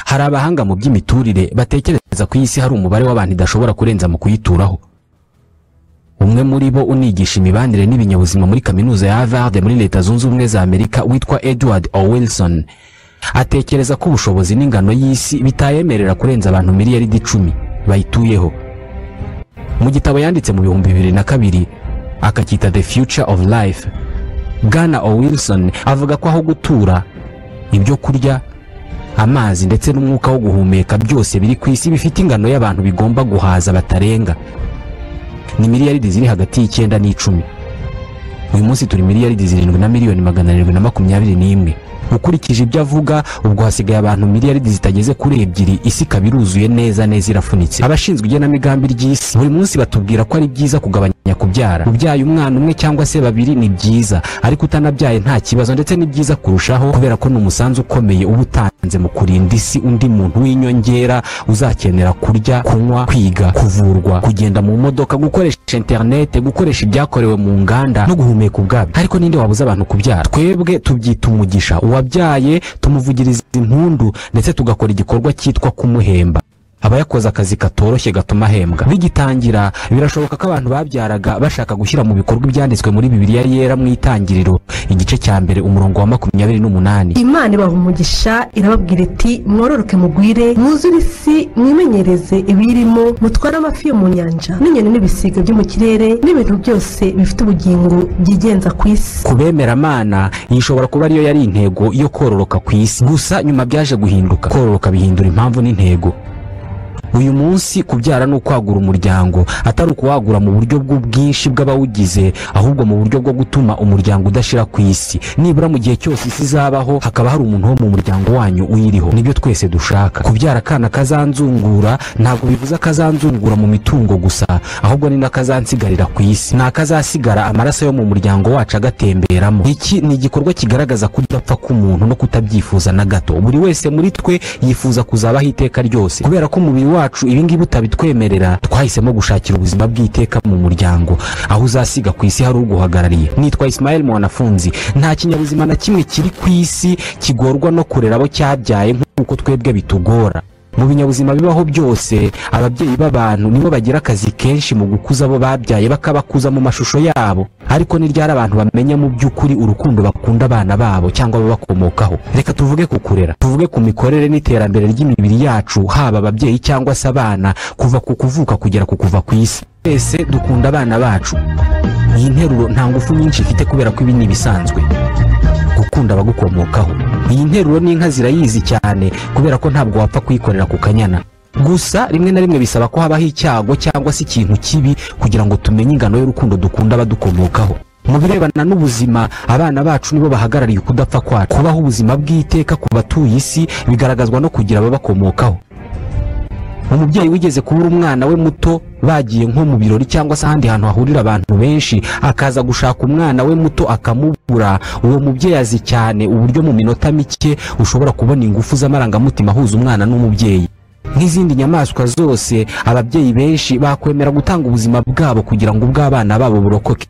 hari abahanga mu by'imiturire batekereza ko iyi si hari umubare w'abantu idashobora kurenza mu kuyituraho umwe muri bo unigisha imibanire n'ibinyabuzima muri kaminuza ya Harvard muri leta zunze ubumwe za Amerika witwa Edward O. Wilson atekereza ko ubushobozi n'ingano y'isi bitayemerera kurenza abantu miliyaridi icumi bayituyeho mu gitabo yanditse mu bihumbi bibiri na kabiri akacyita the future of life bwana o wilson avuga ko aho gutura ibyo kurya amazi ndetse n'umwuka wo guhumeka byose biri ku isi bifite ingano y'abantu bigomba guhaza batarenga ni miliyaridi ziri hagati y'icyenda n'icumi uyu munsi turi miliyaridi zirindwi na miliyoni magana arindwi na makumyabiri n'imwe ukurikije ibyo avuga ubwo hasigaye abantu miliyaridi zitageze kuri ebyiri isi ikaba iruzuye neza neza irafunitse abashinzwe igenamigambi ry'isi buri munsi batubwira ko ari byiza kugabanya kubyara ubyaye umwana umwe cyangwa se babiri ni byiza ariko utanabyaye nta kibazo ndetse ni byiza kurushaho kubera ko ni umusanzu ukomeye uba utanze mu kurinda isi undi muntu w'inyongera uzakenera kurya kunywa kwiga kuvurwa kugenda mu modoka gukoresha interinete gukoresha ibyakorewe mu nganda no guhumeka ubwabyo ariko ninde wabuza abantu kubyara twebwe tubyita umugisha uwabyaye tumuvugiriza impundu ndetse tugakora igikorwa cyitwa kumuhemba aba yakoze akazi katoroshye gatuma ahembwa bigitangira birashoboka ko abantu babyaraga bashaka gushyira mu bikorwa ibyanditswe muri bibiliya yera mu itangiriro igice cya mbere umurongo wa makumyabiri n'umunani imana ibaha umugisha irababwira iti mwororoke mugwire mwuzure isi mwimenyereze ibiyirimo mutware amafi yo mu nyanja n'inyoni n'ibisiga byo mu kirere n'ibintu byose bifite ubugingo byigenza ku isi ku bemeramana iyi ishobora kuba ariyo yari intego yo kororoka ku isi gusa nyuma byaje guhinduka kororoka bihindura impamvu n'intego uyu munsi kubyara ni ukwagura umuryango atari ukuwagura mu buryo bw'ubwinshi bw'abawugize ahubwo mu buryo bwo gutuma umuryango udashira ku isi nibura mu gihe cyose isi izabaho hakaba hari umuntu wo mu muryango wanyu uyiriho nibyo twese dushaka kubyara akana kazanzungura ntabwo bivuze akazanzungura mu mitungo gusa ahubwo ni n'akazansigarira ku isi ni akazasigara amaraso yo mu muryango wacu agatemberamo iki ni igikorwa kigaragaza kudapfa k'umuntu no kutabyifuza na gato buri wese muri twe yifuza kuzabaho iteka ryose kubera ko umubiri wacu ibingibi utabitwemerera twahisemo gushakira ubuzima bw'iteka mu muryango aho uzasiga ku isi hari uguhagarariye nitwa Ismael Mwanafunzi nta kinyabuzima na kimwe kiri ku isi kigorwa no kurera abo cyabyaye nk'uko twebwe bitugora mu binyabuzima bibaho byose ababyeyi b'abantu nibo bagira akazi kenshi mu gukuza abo babyaye bakabakuza mu mashusho yabo ariko ni ryari abantu bamenya mu by'ukuri urukundo bakunda abana babo cyangwa ababakomokaho reka tuvuge ku kurera tuvuge ku mikorere n'iterambere ry'imibiri yacu haba ababyeyi cyangwa se abana kuva ku kuvuka kugera ku kuva ku isi twese dukunda abana bacu iyi nteruro nta ngufu nyinshi ifite kubera ko ibi ni ibisanzwe gukunda abagukomokaho iyi nteruro n'inka zirayizi cyane kubera ko ntabwo wapfa kuyikorera ku kanyana gusa rimwe na rimwe bisaba ko habaho icyago cyangwa se ikintu kibi kugira ngo tumenye ingano y'urukundo dukunda abadukomokaho mu birebana n'ubuzima abana bacu nibo bahagarariye ukudapfa kwacu kubaho ubuzima bw'iteka ku batuye isi bigaragazwa no kugira ababakomokaho umubyeyi wigeze kubura umwana we muto bagiye nko mu birori cyangwa se ahandi hantu hahurira abantu benshi akaza gushaka umwana we muto akamubura uwo mubyeyi azi cyane uburyo mu minota mike ushobora kubona ingufu z'amarangamutima ahuza umwana n'umubyeyi nk'izindi nyamaswa zose ababyeyi benshi bakwemera gutanga ubuzima bwabo kugira ngo ubw'abana babo burokoke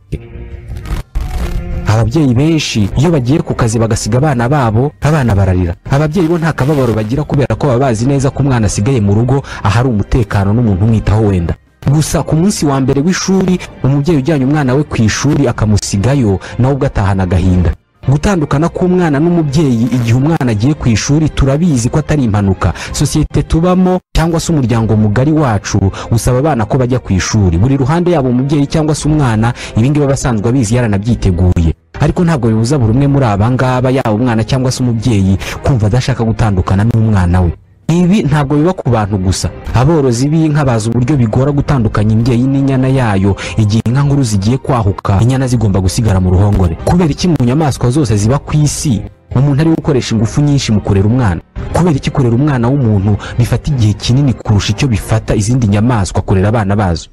ababyeyi benshi iyo bagiye ku kazi bagasiga abana babo abana bararira ababyeyi bo nta kababaro bagira kubera ko baba bazi neza ko umwana asigaye mu rugo ahari umutekano n'umuntu umwitaho wenda gusa ku munsi wa mbere w'ishuri umubyeyi ujyanye umwana we ku ishuri akamusigayo nawe ubwo atahana agahinda gutandukana k'umwana n'umubyeyi igihe umwana agiye ku ishuri turabizi ko atari impanuka sosiyete tubamo cyangwa se umuryango mugari wacu usaba abana ko bajya ku ishuri buri ruhande yaba umubyeyi cyangwa se umwana ibingibi aba asanzwe abizi yaranabyiteguye ariko ntabwo bibuza buri umwe muri aba ngaba yaba umwana cyangwa se umubyeyi kumva adashaka gutandukana n'umwana we ibi ntabwo biba ku bantu gusa aborozi b'inka bazi uburyo bigora gutandukanya imbyeyi n'inyana yayo igihe inka nkuru zigiye kwahuka inyana zigomba gusigara mu ruhongore kubera iki mu nyamaswa zose ziba ku isi umuntu ari gukoresha ingufu nyinshi mu kurera umwana kubera iki kurera umwana w'umuntu bifata igihe kinini kurusha icyo bifata izindi nyamaswa kurera abana bazo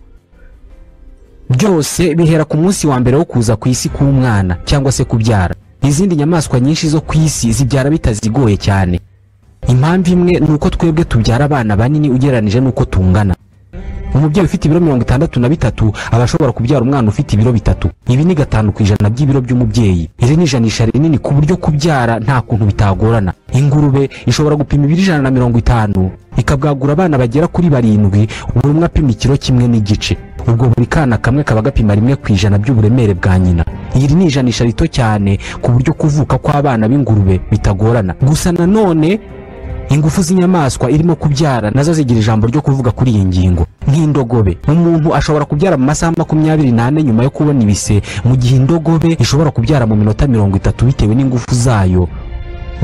byose bihera ku munsi wa mbere wo kuza ku isi k'umwana cyangwa se kubyara izindi nyamaswa nyinshi zo ku isi zibyara bitazigoye cyane impamvu imwe ni uko twebwe tubyara abana banini ugereranije n'uko tungana umubyeyi ufite ibiro mirongo itandatu na bitatu aba ashobora kubyara umwana ufite ibiro bitatu ibi ni gatanu ku ijana by'ibiro by'umubyeyi iri ni ijanisha rinini ku buryo kubyara nta kuntu bitagorana ingurube ishobora gupima ibiro ijana na mirongo itanu ikabwagura abana bagera kuri barindwi buri umwe apima ikiro kimwe n'igice ubwo buri kana kamwe kaba gapima rimwe ku ijana by'uburemere bwa nyina iri ni ijanisha rito cyane ku buryo kuvuka kw'abana b'ingurube bitagorana gusa nanone ingufu z'inyamaswa irimo kubyara nazo zigira ijambo ryo kuvuga kuri iyi ngingo nk'indogobe umuntu ashobora kubyara mu masaha makumyabiri n'ane nyuma yo kubona ibise mu gihe indogobe ishobora kubyara mu minota mirongo itatu bitewe n'ingufu zayo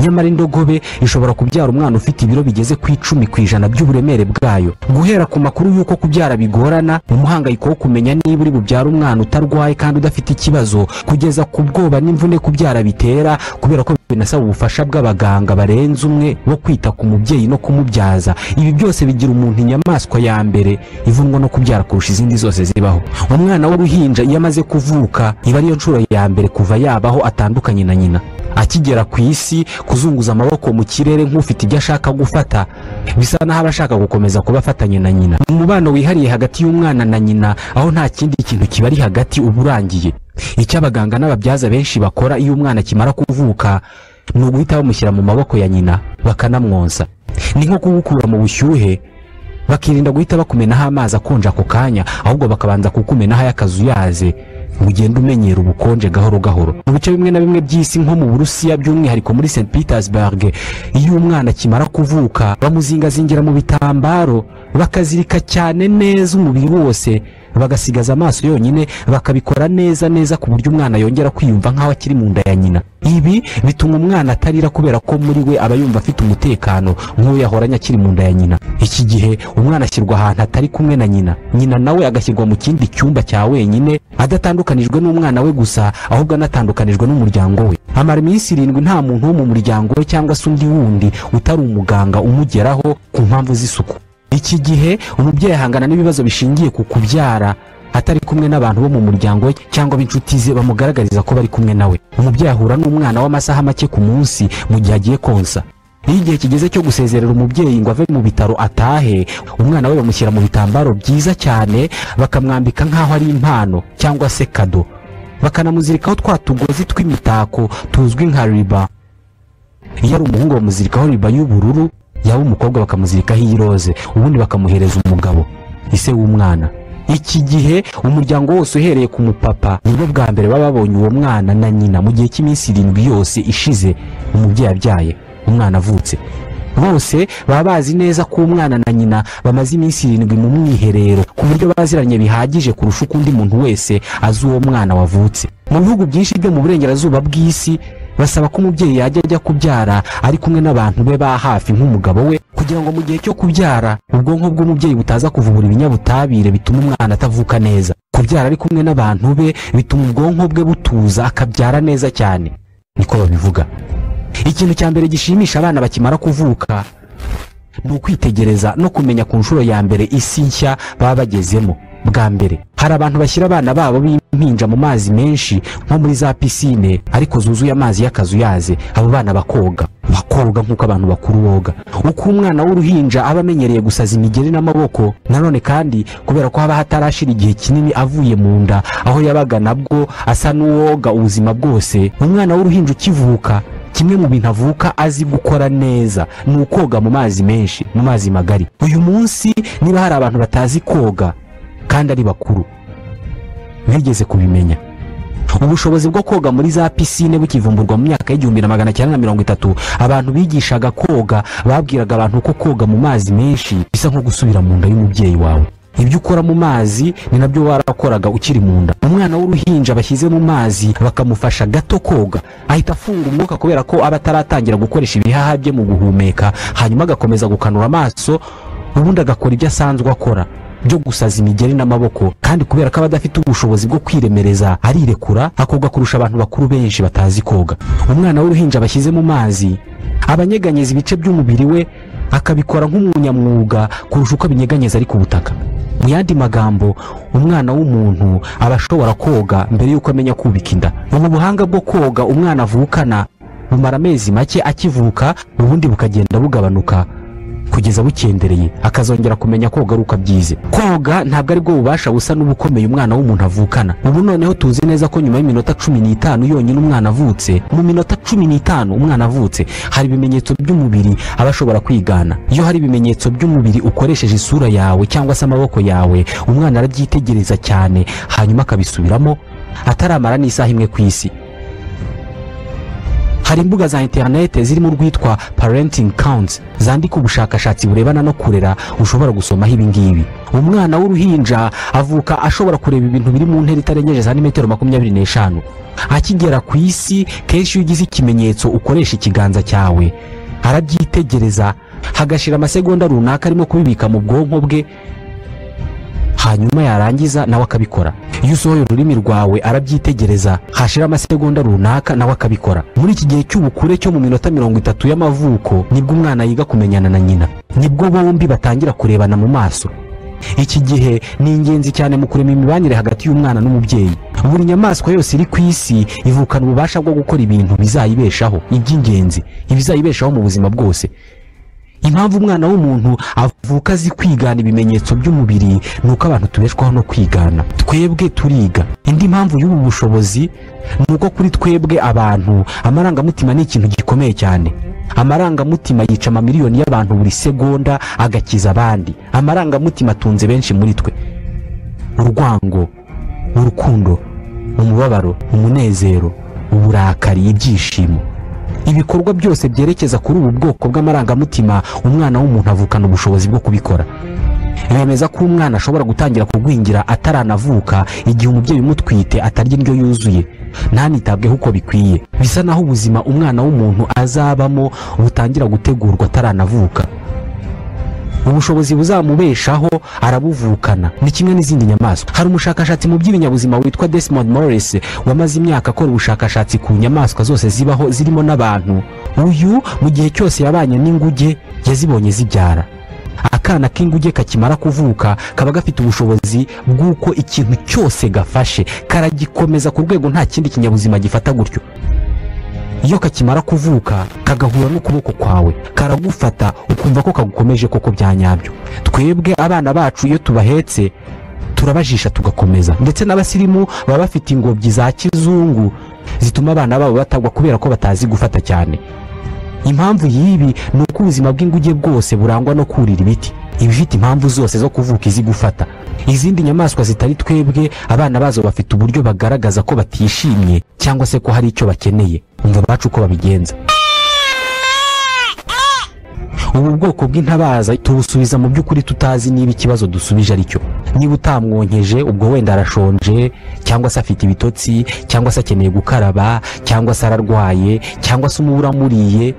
nyamara indogobe ishobora kubyara umwana ufite ibiro bigeze ku icumi ku ijana by'uburemere bwayo guhera ku makuru y'uko kubyara bigorana umuhangayiko wo kumenya niba uri bubyare umwana utarwaye kandi udafite ikibazo kugeza ku bwoba n'imvune kubyara bitera kubera ko binasaba ubufasha bw'abaganga barenze umwe bo kwita ku mubyeyi no kumubyaza ibi byose bigira umuntu inyamaswa ya mbere ivunwa no kubyara kurusha izindi zose zibaho umwana w'uruhinja iyo amaze kuvuka iba ariyo nshuro ya mbere kuva yabaho atandukanye na nyina akigera ku isi kuzunguza amaboko mu kirere nk'ufite ibyo ashaka gufata bisa n'aho aba ashaka gukomeza kuba afatanye na nyina umubano wihariye hagati y'umwana na nyina aho nta kindi kintu kibari hagati uba urangiye icyo abaganga n'ababyaza benshi bakora iyo umwana akimara kuvuka ni uguhita bamushyira mu maboko ya nyina bakanamwonsa ni nko kugukura mu bushyuhe bakirinda guhita bakumenaho amazi akonje ako kanya ahubwo bakabanza kukumenaho ay'akazuyaze ngo ugende umenyera ubukonje gahoro gahoro mu bice bimwe na bimwe by'isi nko mu burusiya by'umwihariko muri st petersburg iyo umwana akimara kuvuka bamuzingazingira mu bitambaro bakazirika cyane neza umubiri wose bagasigaza amaso yonyine bakabikora neza neza ku buryo umwana yongera kwiyumva nk'aho akiri mu nda ya nyina ibi bituma umwana atarira kubera ko muri we aba yumva afite umutekano nk'uwo yahoranye akiri mu nda ya nyina iki gihe umwana ashyirwa ahantu atari kumwe na nyina nyina nawe agashyirwa mu kindi cyumba cya wenyine adatandukanijwe n'umwana we gusa ahubwo anatandukanijwe n'umuryango we amara iminsi irindwi nta muntu wo mu muryango we cyangwa se undi wundi utari umuganga umugeraho ku mpamvu z'isuku iki gihe umubyeyi ahangana n'ibibazo bishingiye ku kubyara atari kumwe n'abantu bo mu muryango we cyangwa b'inshuti ze bamugaragariza ko bari kumwe nawe umubyeyi ahura n'umwana w'amasaha make ku munsi mu gihe agiye konsa iyo igihe kigeze cyo gusezerera umubyeyi ngo ave mu bitaro atahe umwana we bamushyira mu bitambaro byiza cyane bakamwambika nk'aho ari impano cyangwa se kado bakanamuzirikaho twa tugozi tw'imitako tuzwi nka riba iyo ari umuhungu bamuzirikaho riba y'ubururu yaba umukobwa bakamuzirikaho iyiroze ubundi bakamuhereza umugabo ise w'umwana iki gihe umuryango wose uhereye ku mupapa nibwo bwa mbere baba babonye uwo mwana na nyina mu gihe cy'iminsi irindwi yose ishize umubyeyi abyaye umwana avutse bose baba bazi neza ko umwana na nyina bamaze iminsi irindwi mu mwiherero ku buryo baziranye bihagije kurusha uko undi muntu wese azi uwo mwana wavutse mu bihugu byinshi byo mu burengerazuba bw'isi basaba ko umubyeyi yajya ajya kubyara ari kumwe n'abantu be ba hafi nk'umugabo we kugira ngo mu gihe cyo kubyara ubwonko bw'umubyeyi butaza kuvubura ibinyabutabire bituma umwana atavuka neza kubyara ari kumwe n'abantu be bituma ubwonko bwe butuza akabyara neza cyane niko babivuga ikintu cya mbere gishimisha abana bakimara kuvuka ni ukwitegereza no kumenya ku nshuro ya mbere isi nshya baba bagezemo bwa mbere hari abantu bashyira abana babo b'impinja mu mazi menshi nko muri za pisine ariko zuzuye amazi y'akazuyaze abo bana bakoga bakoga nk'uko abantu bakuru boga uko umwana w'uruhinja aba amenyereye gusaza imigeri n'amaboko nanone kandi kubera ko haba hatarashira igihe kinini avuye mu nda aho yabaga nabwo asa n'uwoga ubuzima bwose umwana w'uruhinja ukivuka kimwe mu bintu avuka azi gukora neza ni ukoga mu mazi menshi mu mazi magari uyu munsi niba hari abantu batazi koga kandi ari bakuru bigeze kubimenya ubushobozi bwo koga muri za pisine bukivumburwa mu myaka y'igihumbi na magana cyenda na mirongo itatu abantu bigishaga koga babwiraga abantu ko koga mu mazi menshi bisa nko gusubira mu nda y'umubyeyi wawe ibyo ukora mu mazi ni nabyo warakoraga ukiri mu nda umwana w'uruhinja bashyize mu mazi bakamufasha gato koga ahita afunga umwuka kubera ko aba ataratangira gukoresha ibihaha bye mu guhumeka hanyuma agakomeza gukanura amaso ubundi agakora ibyo asanzwe akora byo gusaza imigeri n'amaboko kandi kubera ko aba adafite ubushobozi bwo kwiremereza arirekura akoga kurusha abantu bakuru benshi batazi koga umwana w'uruhinja bashyize mu mazi abanyeganyeza ibice by'umubiri we akabikora nk'umunyamwuga kurusha uko abinyeganyeza ari ku butaka mu yandi magambo umwana w'umuntu aba ashobora koga mbere y'uko amenya kubika inda ubu buhanga bwo koga umwana avukana bumara amezi make akivuka ubundi bukagenda bugabanuka kugeza bukendereye akazongera kumenya koga ari uko abyize koga ntabwo ari bwo bubasha busa n'ubukomeye umwana w'umuntu avukana ubu noneho tuzi neza ko nyuma y'iminota cumi n'itanu yonyine umwana avutse mu minota cumi n'itanu umwana avutse hari ibimenyetso by'umubiri aba ashobora kwigana iyo hari ibimenyetso by'umubiri ukoresheje isura yawe cyangwa se amaboko yawe umwana arabyitegereza cyane hanyuma akabisubiramo ataramara n'isaha imwe ku isi hari imbuga za interinete zirimo urwitwa parenting counts zandika ubushakashatsi burebana no kurera ushobora gusomaho ibingibi umwana w'uruhinja avuka ashobora kureba ibintu biri mu ntera itarengeje santimetero makumyabiri n'eshanu akigera ku isi kenshi iyo ugize ikimenyetso ukoresha ikiganza cyawe arabyitegereza hagashira amasegonda runaka arimo kubibika mu bwonko bwe hanyuma yarangiza nawe akabikora iyo usohoye ururimi rwawe arabyitegereza hashira amasegonda runaka nawe akabikora muri iki gihe cy'ubukure cyo mu minota mirongo itatu y'amavuko nibwo umwana yiga kumenyana na nyina nibwo bombi batangira kurebana mu maso iki gihe ni ingenzi cyane mu kurema imibanire hagati y'umwana n'umubyeyi buri nyamaswa yose iri ku isi ivukana ububasha bwo gukora ibintu bizayibeshaho iby'ingenzi ibizayibeshaho mu buzima bwose impamvu umwana w'umuntu avuka azi kwigana ibimenyetso by'umubiri ni uko abantu tubeshwaho no kwigana twebwe turiga indi mpamvu y'ubu bushobozi ni uko kuri twebwe abantu amarangamutima ni ikintu gikomeye cyane amarangamutima yica amamiliyoni y'abantu buri segonda agakiza abandi amarangamutima atunze benshi muri twe urwango urukundo umubabaro umunezero uburakari ibyishimo ibikorwa byose byerekeza kuri ubu bwoko bw'amarangamutima umwana w'umuntu avukana ubushobozi bwo kubikora bemeza ko umwana ashobora gutangira kugwingira ataranavuka igihe umubyeyi umutwite atarya indyo yuzuye ntanitabweho uko bikwiye bisa naho ubuzima umwana w'umuntu azabamo butangira gutegurwa ataranavuka ubushobozi buzamubeshaho arabuvukana ni kimwe n'izindi nyamaswa hari umushakashatsi mu by'ibinyabuzima witwa Desmond Morris wamaze imyaka akora ubushakashatsi ku nyamaswa zose zibaho zirimo n'abantu uyu mu gihe cyose yabanye n'inguge yazibonye zibyara akana k'inguge kakimara kuvuka kaba gafite ubushobozi bw'uko ikintu cyose gafashe karagikomeza ku rwego nta kindi kinyabuzima gifata gutyo iyo kakimara kuvuka kagahura n'ukuboko kwawe karagufata ukumva ko kagukomeje koko bya nyabyo twebwe abana bacu iyo tubahetse turabajisha tugakomeza ndetse n'abasirimu baba bafite ingobyi za kizungu zituma abana babo batagwa kubera ko batazi gufata cyane impamvu y'ibi ni uko ubuzima bw'inguge bwose burangwa no kurira ibiti ibifite impamvu zose zo kuvuka izi gufata izindi nyamaswa zitari twebwe abana bazo bafite uburyo bagaragaza ko batishimye cyangwa se ko hari icyo bakeneye umva abacu uko babigenza ubu bwoko bw'intabaza tubusubiza mu by'ukuri tutazi niba ikibazo dusubije ari cyo niba utamwonkeje ubwo wenda arashonje cyangwa se afite ibitotsi cyangwa se akeneye gukaraba cyangwa se ararwaye cyangwa se umubu uramuriye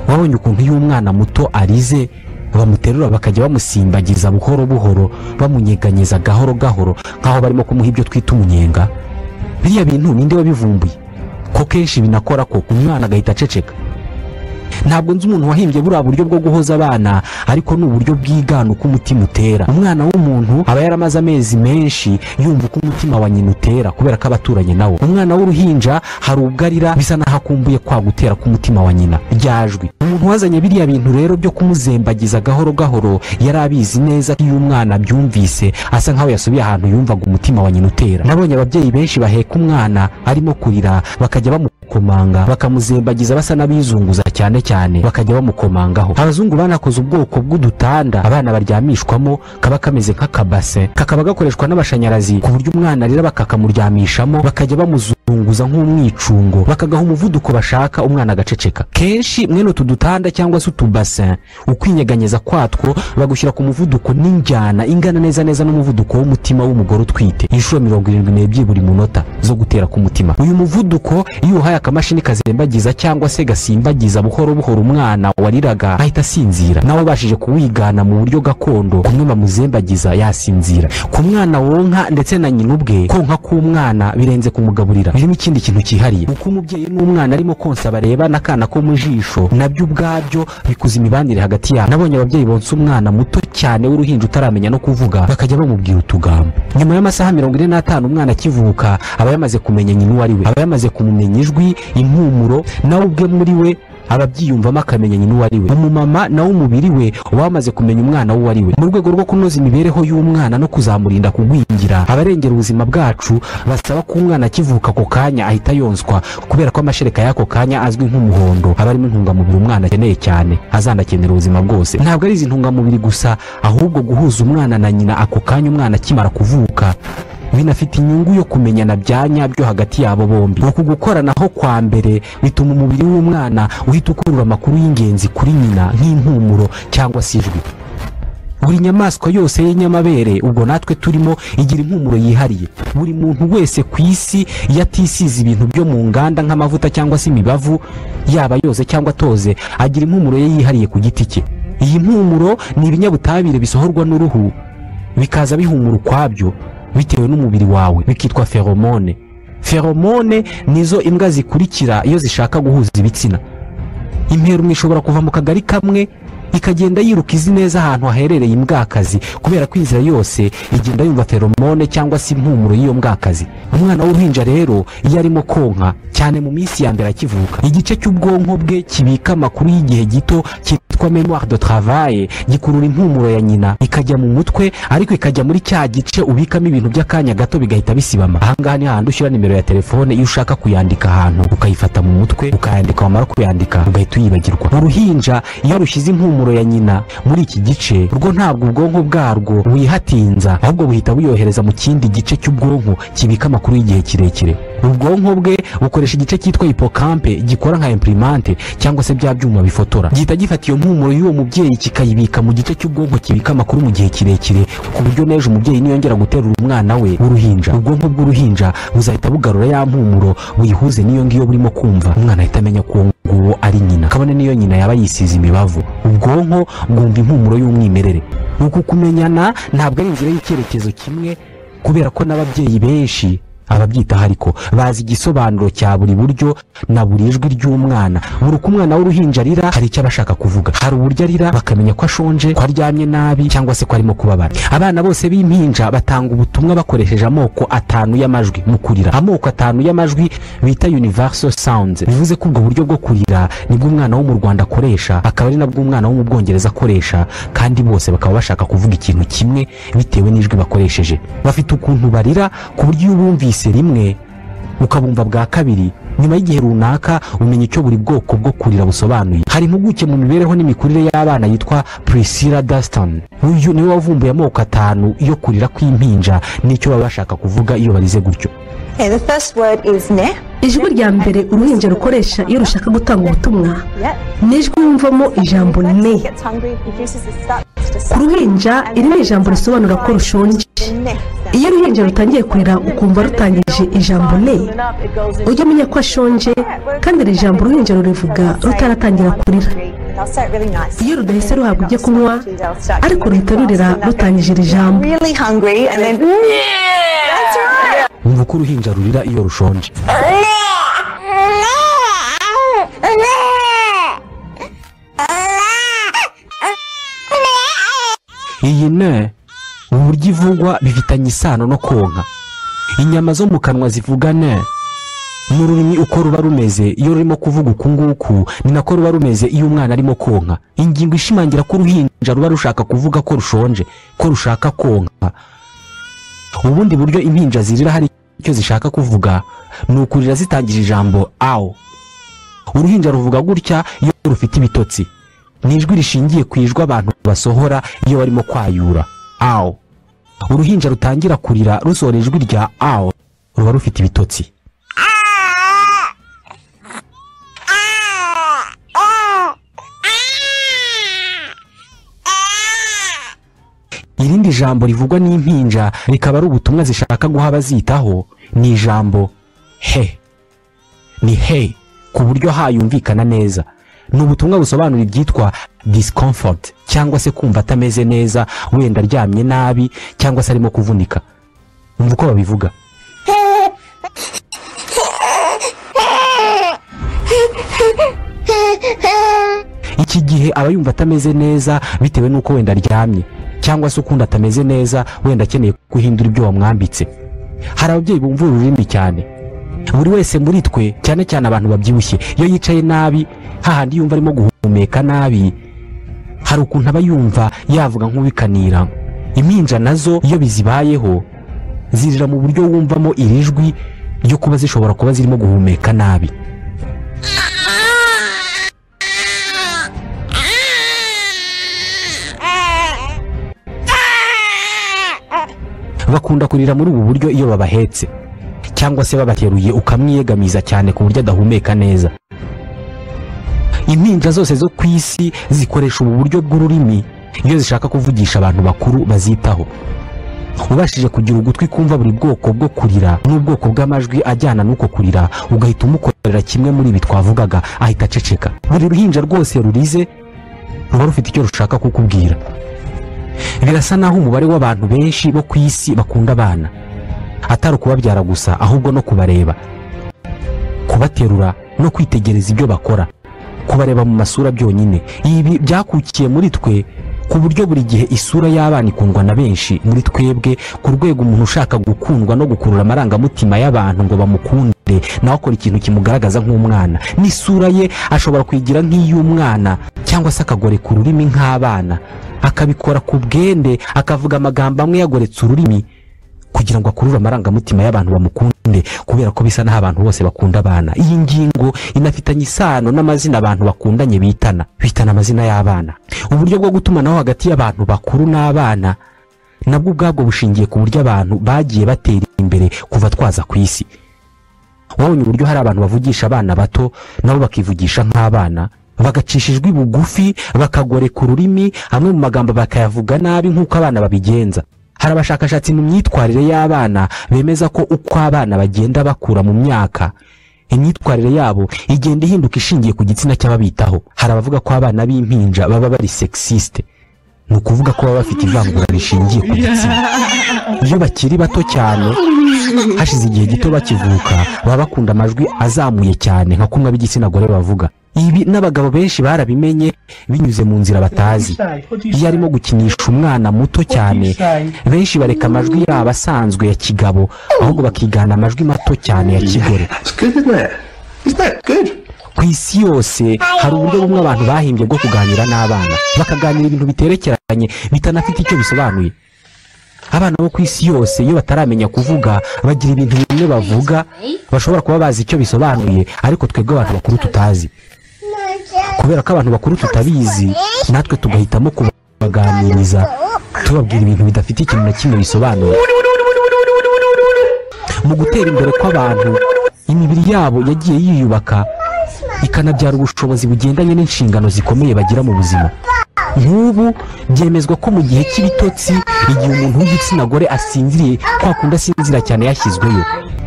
wabonye ukuntu iyo umwana muto arize bamuterura bakajya bamusimbagiza buhoro buhoro bamunyeganyeza gahoro gahoro nk'aho barimo kumuha ibyo twita umunyenga biriya bintu ninde wabivumbuye ko kenshi binakora ko umwana agahita aceceka ntabwo nzi umuntu wahimbye buriya buryo bwo guhoza abana ariko ni uburyo bwigana uko umutima utera umwana w'umuntu aba yaramaze amezi menshi yumva uko umutima wa nyina utera kubera ko abaturanye nawo umwana w'uruhinja hari ubwo arira bisa naho akumbuye kwa gutera k'umutima wa nyina ryajwi umuntu wazanye biriya bintu rero byo kumuzembagiza gahoro gahoro yari abizi neza ko iyo umwana abyumvise asa nkaho yasubiye ahantu yumvaga umutima wa nyina utera nabonye ababyeyi benshi baheka umwana arimo kurira bakajya bamu bamukomanga bakamuzembagiza basa n'abizunguza cyane cyane bakajya bamukomangaho abazungu banakoze ubwoko bw'udutanda abana baryamishwamo kaba kameze nk'akabase kakaba gakoreshwa n'amashanyarazi ku buryo umwana arira bakakamuryamishamo bakajya bamuzunguza nk'umwicungo bakagaha umuvuduko bashaka umwana agaceceka kenshi mwene utu dutanda cyangwa se utubasin ukwinyeganyeza kwatwo bagushyira ku muvuduko n'injyana ingana neza neza n'umuvuduko w'umutima w'umugore utwite inshuro mirongo irindwi n'ebyiri buri munota zo gutera k'umutima uyu muvuduko iyo uhaye akamashini kazembagiza cyangwa se gasimbagiza buhoro buhoro umwana wariraga ahita asinzira nawe ubashije kuwigana mu buryo gakondo kumwe bamuzembagiza yasinzira ku mwana wonka ndetse na nyina ubwe konka k'umwana birenze kumugaburira birimo ikindi kintu cyihariye uko umubyeyi n'umwana arimo konsa bareba n'akana ko mu jisho nabyo ubwabyo bikuza imibanire hagati yabo nabonye ababyeyi bonsa umwana muto cyane w'uruhinja utaramenya no kuvuga bakajya bamubwira utugambo nyuma y'amasaha mirongo ine n'atanu umwana akivuka aba yamaze kumenya nyina uwo ari we aba yamaze kumumenya ijwi impumuro nawe ubwe muri we aba abyiyumvamo akamenya nyina uwo ari we umumama nawe umubiri we uba wamaze kumenya umwana we uwo ari we mu rwego rwo kunoza imibereho y'umwana no kuzamurinda kugwingira abarengera ubuzima bwacu basaba ko umwana akivuka ako kanya ahita yonswa kubera ko amashereka y'ako kanya azwi nk'umuhondo aba arimo intungamubiri umwana akeneye cyane azanakenera ubuzima bwose ntabwo ari izi ntungamubiri gusa ahubwo guhuza umwana na nyina ako kanya umwana akimara kuvuka binafite inyungu yo kumenyana bya nyabyo hagati yabo bombi uku gukoranaho kwa mbere bituma umubiri w'umwana uhita ukurura amakuru y'ingenzi kuri nyina nk'impumuro cyangwa se ijwi buri nyamaswa yose y'inyamabere ubwo natwe turimo igira impumuro yihariye buri muntu wese ku isi iyo atisize ibintu byo mu nganda nk'amavuta cyangwa se imibavu yaba yoze cyangwa atoze agira impumuro ye yihariye ku giti cye iyi mpumuro ni ibinyabutabire bisohorwa n'uruhu bikaza bihumura ukwabyo bitewe n'umubiri wawe bikitwa feromone feromone nizo imbwa zikurikira iyo zishaka guhuza ibitsina imperumwe ishobora kuva mu kagari kamwe ikagenda yiruka izi neza ahantu haherereye imbwakazi kubera ko inzira yose igenda yumva feromone cyangwa se impumuro y'iyo mbwakazi umwana w'uruhinja rero iyo arimo konka cyane mu minsi ya mbere akivuka igice cy'ubwonko bwe kibika amakuru y'igihe gito cyitwa memoire de travail gikurura impumuro ya nyina ikajya mu mutwe ariko ikajya muri cya gice ubikamo ibintu by'akanya gato bigahita bisibama ahangaha ni hahandi ushyira nimero ya telefone iyo ushaka kuyandika ahantu ukayifata mu mutwe ukayandika wamara kuyandika ugahita uyibagirwa uruhinja iyo rushyize impumuro impumuro ya nyina muri iki gice urwo ntabwo ubwonko bwarwo buyihatinza ahubwo buhita buyohereza mu kindi gice cy'ubwonko kibika amakuru y'igihe kirekire ubwonko bwe bukoresha igice cyitwa hipokampe gikora nka imprimante cyangwa se bya byuma bifotora gihita gifata iyo mpumuro y'uwo mubyeyi kikayibika mu gice cy'ubwonko kibika amakuru mu gihe kirekire ku buryo n'ejo umubyeyi niyongera guterura umwana we w'uruhinja ubwonko bw'uruhinja buzahita bugarura ya mpumuro buyihuze n'iyo ngiyo burimo kumva umwana ahita amenya ko uwo nguwo ari nyina kabone n'iyo nyina yaba yisize imibavu ubwonko bwumva impumuro y'umwimerere uku kumenyana ntabwo ari inzira y'icyerekezo kimwe kubera ko n'ababyeyi benshi ababyitaho ariko bazi igisobanuro cya buri buryo na buri jwi ry'umwana buri uko umwana w'uruhinja arira hari icyo aba ashaka kuvuga hari uburyo arira bakamenya ko ashonje ko aryamye nabi cyangwa se ko arimo kubabara abana bose b'impinja batanga ubutumwa bakoresheje amoko atanu y'amajwi mu kurira amoko atanu y'amajwi bita universal sounds bivuze ko ubwo buryo bwo kurira nibwo umwana wo mu rwanda akoresha akaba ari nabwo umwana wo mu bwongereza akoresha kandi bose bakaba bashaka kuvuga ikintu kimwe bitewe n'ijwi bakoresheje bafite ukuntu barira ku buryo iyo ubumvise wumvise rimwe ukabumva bwa kabiri nyuma y'igihe runaka umenya icyo buri bwoko bwo kurira busobanuye hari impuguke mu mibereho n'imikurire y'abana yitwa priscilla daston uyu niwe wavumbuye amoko atanu yo kurira kw'impinja n'icyo baba bashaka kuvuga iyo barize gutyo Okay, the first word is ne. ijwi rya mbere uruhinja rukoresha iyo rushaka gutanga ubutumwa ni ijwi wumvamo ijambo ne ku ruhinja iri ni ijambo risobanura ko rushonje iyo uruhinja rutangiye kurira ukumva rutangije ijambo ne ujya umenya ko ashonje kandi iri jambo uruhinja rurivuga rutaratangira kurira iyo rudahise ruhabwa ibyo kunywa ariko ruhita rurira rutangije iri jambo wumva uko uruhinja rurira iyo rushonje iyi ne uburyo ivugwa bifitanye isano no konka inyama zo mu kanwa zivuga ne n'ururimi uko ruba rumeze iyo rurimo kuvuga uku nguku ni nako ruba rumeze iyo umwana arimo konka ingingo ishimangira ko uruhinja ruba rushaka kuvuga ko rushonje ko rushaka konka ubundi buryo impinja zirira hari icyo zishaka kuvuga ni ukurira zitangije ijambo awo uruhinja ruvuga gutya iyo rufite ibitotsi ni ijwi rishingiye ku ijwi abantu basohora iyo barimo kwayura awo uruhinja rutangira kurira rusohora ijwi rya awo ruba rufite ibitotsi irindi jambo rivugwa n'impinja rikaba ari ubutumwa zishaka guha abazitaho ni ijambo he ni he ku buryo hayumvikana neza ni ubutumwa busobanura ibyitwa discomfort cyangwa se kumva atameze neza wenda aryamye nabi cyangwa se arimo kuvunika umva uko babivuga iki gihe aba yumva atameze neza bitewe n'uko wenda aryamye cyangwa se ukundi atameze neza wenda akeneye guhindura ibyo wamwambitse hari ababyeyi bumva uru rurimi cyane buri wese muri twe cyane cyane abantu babyibushye iyo yicaye nabi hahandi yumva arimo guhumeka nabi hari ukuntu aba yumva yavuga nk'ubikanira impinja nazo iyo bizibayeho zirira mu buryo wumvamo iri jwi ryo kuba zishobora kuba zirimo guhumeka nabi bakunda kurira muri ubu buryo iyo babahetse cyangwa se babateruye ukamwiyegamiza cyane ku buryo adahumeka neza impinja zose zo ku isi zikoresha ubu buryo bw'ururimi iyo zishaka kuvugisha abantu bakuru bazitaho ubashije kugira ugutwi kumva buri bwoko bwo kurira n'ubwoko bw'amajwi ajyana n'uko kurira ugahita umukorera kimwe muri ibi twavugaga ahita aceceka buri ruhinja rwose rurize ruba rufite icyo rushaka kukubwira birasa naho umubare w'abantu benshi bo ku isi bakunda abana atari ukubabyara gusa ahubwo no kubareba kubaterura no kwitegereza ibyo bakora kubareba mu masura byonyine ibi byakukiye muri twe ku buryo buri gihe isura y'abana ikundwa na benshi muri twebwe ku rwego umuntu ushaka gukundwa no gukurura amarangamutima y'abantu ngo bamukunde nawe akora ikintu kimugaragaza nk'umwana n'isura ye ashobora kuyigira nk'iy'umwana cyangwa se akagoreka ururimi nk'abana akabikora ku bwende akavuga amagambo amwe yagoretse ururimi kugira ngo akurure amarangamutima y'abantu bamukunde kubera ko bisa naho abantu bose bakunda abana iyi ngingo inafitanye isano n'amazina abantu bakundanye bitana bitana amazina y'abana uburyo bwo gutumanaho hagati y'abantu bakuru n'abana nabwo ubwabwo bushingiye ku buryo abantu bagiye batera imbere kuva twaza ku isi wabonye uburyo hari abantu bavugisha abana bato nabo bakivugisha nk'abana bagacisha ijwi bugufi bakagoreka ururimi amwe mu magambo bakayavuga nabi nk'uko abana babigenza hari abashakashatsi mu myitwarire y'abana bemeza ko uko abana bagenda bakura mu myaka imyitwarire yabo igenda ihinduka ishingiye ku gitsina cy'ababitaho hari abavuga ko abana b'impinja baba bari sexiste ni ukuvuga ko baba bafite ivangura rishingiye ku gitsina iyo bakiri bato cyane hashize igihe gito bakivuka baba bakunda amajwi azamuye cyane nka kumwe ab'igitsina gore bavuga ibi n'abagabo benshi barabimenye binyuze mu nzira batazi iyo arimo gukinisha umwana muto cyane benshi bareka amajwi yabo asanzwe ya kigabo ahubwo bakigana amajwi mato cyane ya kigore It's good, isn't it? Isn't that good? ku isi yose hari uburyo bumwe abantu bahimbye bwo kuganira n'abana bakaganira ibintu biterekeranye bitanafite icyo bisobanuye abana bo ku isi yose iyo bataramenya kuvuga bagira ibintu bimwe bavuga bashobora kuba bazi icyo bisobanuye ariko twebwe abantu bakuru tutazi kubera ko abantu bakuru tutabizi natwe tugahitamo kubaganiriza tubabwira ibintu bidafite ikintu na kimwe bisobanuye mu gutera imbere kw'abantu imibiri yabo yagiye yiyubaka ikanabyara ubushobozi bugendanye n'inshingano zikomeye bagira mu buzima nk'ubu byemezwa ko mu gihe cy'ibitotsi igihe umuntu w'igitsina gore asinziriye kwa kundi asinzira cyane yashyizweyo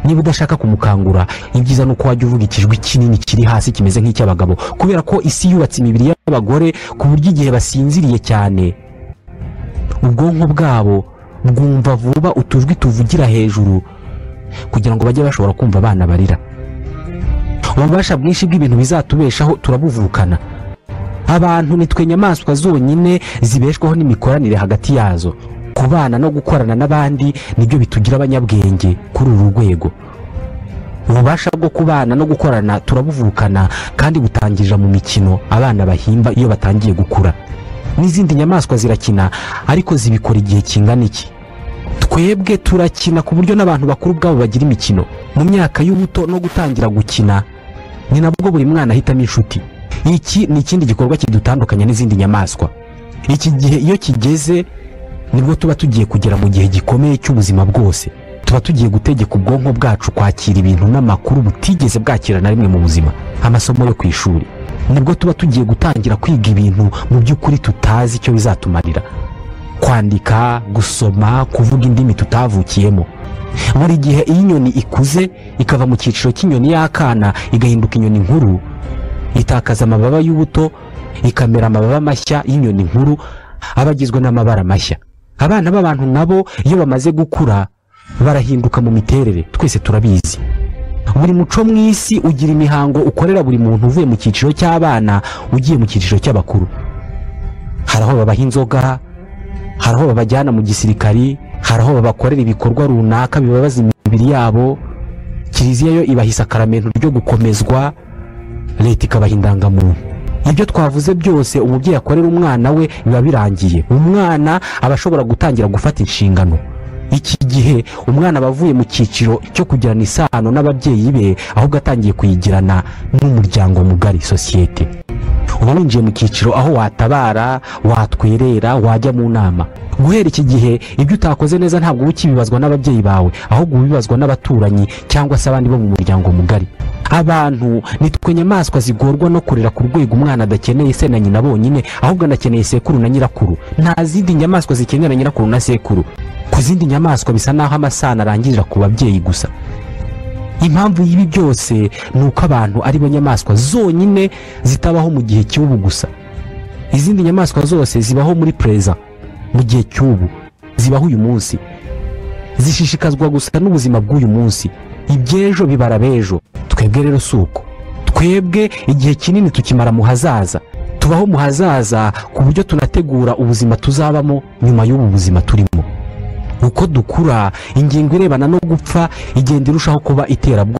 niba udashaka kumukangura ibyiza ni uko wajya uvuga ikijwi kinini kiri hasi kimeze nk'icy'abagabo kubera ko isi yubatse imibiri y'abagore ku buryo igihe basinziriye cyane ubwonko bwabo bwumva vuba utujwi tuvugira hejuru kugira ngo bajye bashobora kumva abana barira ububasha bwinshi bw'ibintu bizatubeshaho turabuvukana abantu nitwe nyamaswa zonyine zibeshwaho n'imikoranire hagati yazo kubana no gukorana n'abandi nibyo bitugira abanyabwenge kuri uru rwego ububasha bwo kubana no gukorana turabuvukana kandi butangirira mu mikino abana bahimba iyo batangiye gukura n'izindi nyamaswa zirakina ariko zibikora igihe kingana iki twebwe turakina ku buryo n'abantu bakuru ubwabo bagira imikino mu myaka y'ubuto no gutangira gukina ni nabwo buri mwana ahitamo inshuti iki ni ikindi gikorwa kidutandukanya n'izindi nyamaswa iki gihe iyo kigeze nibwo tuba tugiye kugera mu gihe gikomeye cy'ubuzima bwose tuba tugiye gutegeka ubwonko bwacu kwakira ibintu n'amakuru butigeze bwakira na rimwe mu buzima amasomo yo ku ishuri nibwo tuba tugiye gutangira kwiga ibintu mu by'ukuri tutazi icyo bizatumarira kwandika gusoma kuvuga indimi tutavukiyemo buri gihe iyo inyoni ikuze ikava mu cyiciro cy'inyoni y'akana igahinduka inyoni nkuru itakaza amababa y'ubuto ikamera amababa mashya y'inyoni nkuru aba agizwe n'amabara mashya abana b'abantu nabo iyo bamaze gukura barahinduka mu miterere twese turabizi buri muco mu isi ugira imihango ukorera buri muntu uvuye mu cyiciro cy'abana ugiye mu cyiciro cy'abakuru hari aho babaha inzoga hari aho babajyana mu gisirikari hari aho babakorera ibikorwa runaka bibabaza imibiri yabo kiliziya yo ibaha isakaramento ryo gukomezwa leta ikabaha indangamuntu ibyo twavuze byose umubyeyi akorera umwana we biba birangiye umwana aba ashobora gutangira gufata inshingano iki gihe umwana aba avuye mu cyiciro cyo kugirana isano n'ababyeyi be ahubwo atangiye kuyigirana n'umuryango mugari sosiyete uba winjiye mu cyiciro aho watabara watwerera wajya mu nama guhera iki gihe ibyo utakoze neza ntabwo uba ukibibazwa n'ababyeyi bawe ahubwo ubibazwa n'abaturanyi cyangwa se abandi bo mu muryango mugari abantu nitwe nyamaswa zigorwa no kurera ku rwego umwana adakeneye se na nyina bonyine ahubwo anakeneye sekuru na nyirakuru nta zindi nyamaswa zikenera nyirakuru na sekuru ku zindi nyamaswa bisa n'aho amasano arangirira ku babyeyi gusa impamvu y'ibi byose ni uko abantu ari bo nyamaswa zonyine zitabaho mu gihe cy'ubu gusa izindi nyamaswa zose zibaho muri pereza mu gihe cy'ubu zibaho uyu munsi zishishikazwa gusa n'ubuzima bw'uyu munsi iby'ejo bibara b'ejo twebwe rero si uko twebwe igihe kinini tukimara mu hazaza tubaho mu hazaza ku buryo tunategura ubuzima tuzabamo nyuma y'ubu buzima turimo uko dukura ingingo irebana no gupfa igenda irushaho kuba iterabwoba